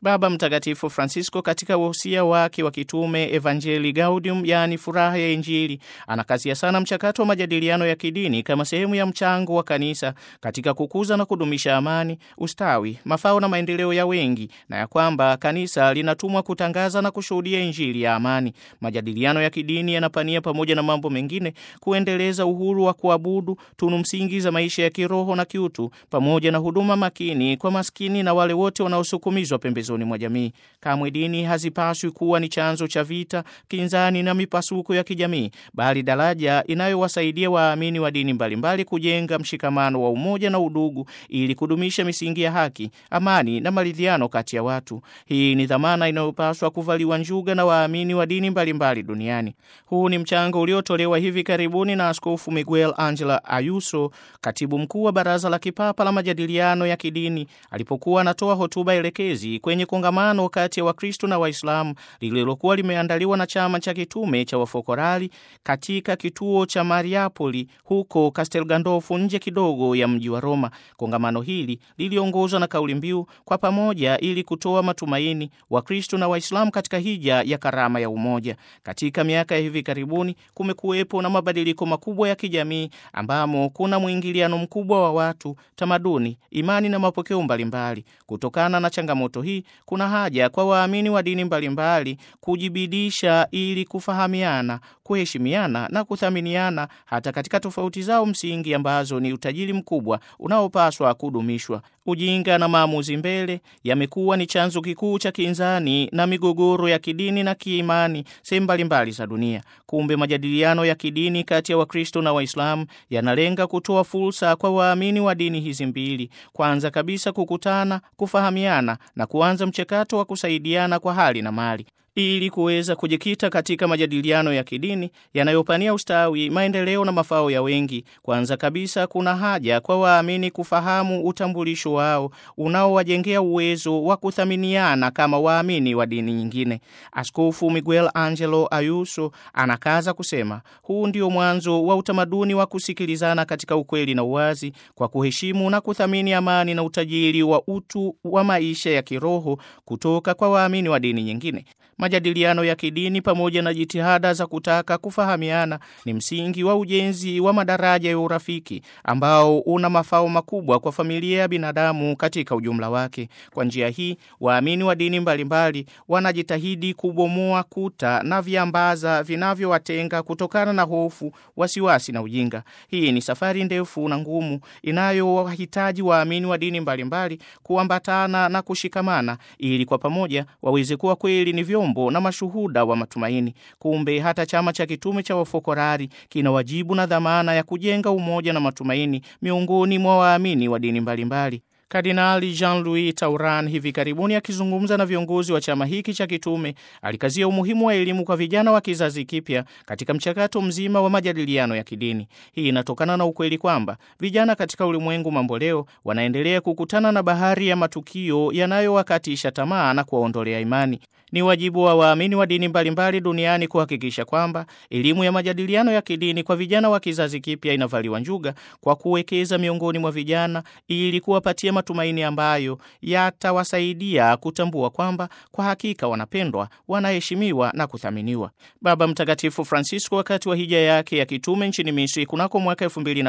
Baba Mtakatifu Francisco katika wosia wake wa kitume Evangelii Gaudium, yaani furaha ya Injili, anakazia sana mchakato wa majadiliano ya kidini kama sehemu ya mchango wa kanisa katika kukuza na kudumisha amani, ustawi, mafao na maendeleo ya wengi, na ya kwamba kanisa linatumwa kutangaza na kushuhudia Injili ya amani. Majadiliano ya kidini yanapania pamoja na mambo mengine kuendeleza uhuru wa kuabudu, tunu msingi za maisha ya kiroho na kiutu, pamoja na huduma makini kwa maskini na wale wote wanaosukumizwa pembezoni mwa jamii. Kamwe dini hazipaswi kuwa ni chanzo cha vita, kinzani na mipasuko ya kijamii, bali daraja inayowasaidia waamini wa dini mbalimbali kujenga mshikamano wa umoja na udugu, ili kudumisha misingi ya haki, amani na maridhiano kati ya watu. Hii ni dhamana inayopaswa kuvaliwa njuga na waamini wa dini mbalimbali duniani. Huu ni mchango uliotolewa hivi karibuni na Askofu Miguel Angela Ayuso, katibu mkuu wa Baraza la Kipapa la Majadiliano ya Kidini, alipokuwa anatoa hotuba elekezi kwenye kongamano kati ya Wakristo na Waislamu lililokuwa limeandaliwa na chama cha kitume cha Wafokorali katika kituo cha Mariapoli huko Castel Gandolfo, nje kidogo ya mji wa Roma. Kongamano hili liliongozwa na kauli mbiu kwa pamoja ili kutoa matumaini Wakristo na Waislamu katika hija ya karama ya umoja. Katika miaka ya hivi karibuni kumekuwepo na mabadiliko makubwa ya kijamii ambamo kuna mwingiliano mkubwa wa watu, tamaduni, imani na mapokeo mbalimbali. Kutokana na changamoto hii, kuna haja kwa waamini wa dini mbalimbali kujibidisha ili kufahamiana, kuheshimiana na kuthaminiana hata katika tofauti zao msingi ambazo ni utajiri mkubwa unaopaswa kudumishwa. Ujinga na maamuzi mbele yamekuwa ni chanzo kikuu cha kinzani na migogoro ya kidini na kiimani sehemu mbalimbali za dunia. Kumbe majadiliano ya kidini kati ya Wakristo na Waislamu yanalenga kutoa fursa kwa waamini wa dini hizi mbili, kwanza kabisa kukutana, kufahamiana na kuanza mchakato wa kusaidiana kwa hali na mali ili kuweza kujikita katika majadiliano ya kidini yanayopania ustawi, maendeleo na mafao ya wengi. Kwanza kabisa, kuna haja kwa waamini kufahamu utambulisho wao unaowajengea uwezo wa kuthaminiana kama waamini wa dini nyingine. Askofu Miguel Angelo Ayuso anakaza kusema, huu ndio mwanzo wa utamaduni wa kusikilizana katika ukweli na uwazi, kwa kuheshimu na kuthamini amani na utajiri wa utu wa maisha ya kiroho kutoka kwa waamini wa dini nyingine. Majadiliano ya kidini pamoja na jitihada za kutaka kufahamiana ni msingi wa ujenzi wa madaraja ya urafiki ambao una mafao makubwa kwa familia ya binadamu katika ujumla wake. Kwa njia hii, waamini wa dini mbalimbali wanajitahidi kubomoa kuta na viambaza vinavyowatenga kutokana na hofu, wasiwasi na ujinga. Hii ni safari ndefu na ngumu inayowahitaji waamini wa dini mbalimbali kuambatana na kushikamana ili kwa pamoja waweze kuwa kweli ni vyombo na mashuhuda wa matumaini. Kumbe hata chama cha kitume cha Wafokorari kina wajibu na dhamana ya kujenga umoja na matumaini miongoni mwa waamini wa dini mbalimbali. Kardinali Jean-Louis Tauran hivi karibuni akizungumza na viongozi wa chama hiki cha kitume alikazia umuhimu wa elimu kwa vijana wa kizazi kipya katika mchakato mzima wa majadiliano ya kidini. Hii inatokana na ukweli kwamba vijana katika ulimwengu mamboleo wanaendelea kukutana na bahari ya matukio yanayowakatisha tamaa na kuwaondolea imani. Ni wajibu wa waamini wa dini mbalimbali duniani kuhakikisha kwamba elimu ya majadiliano ya kidini kwa vijana wa kizazi kipya inavaliwa njuga kwa kuwekeza miongoni mwa vijana ili kuwapatia matumaini ambayo yatawasaidia kutambua kwamba kwa hakika wanapendwa, wanaheshimiwa na kuthaminiwa. Baba Mtakatifu Francisco wakati wa hija yake ya kitume nchini Misri kunako mwaka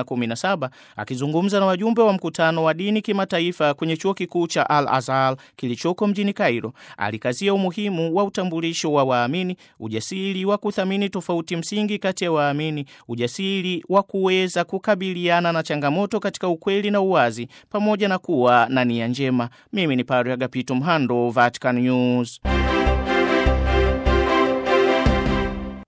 2017 akizungumza na wajumbe wa mkutano wa dini kimataifa kwenye chuo kikuu cha Al Azhar kilichoko mjini Cairo, alikazia umuhimu wa utambulisho wa waamini, ujasiri wa kuthamini tofauti msingi kati ya waamini, ujasiri wa kuweza kukabiliana na changamoto katika ukweli na uwazi, pamoja na kuwa na nia njema. Mimi ni Padre Agapito Mhando, Vatican News.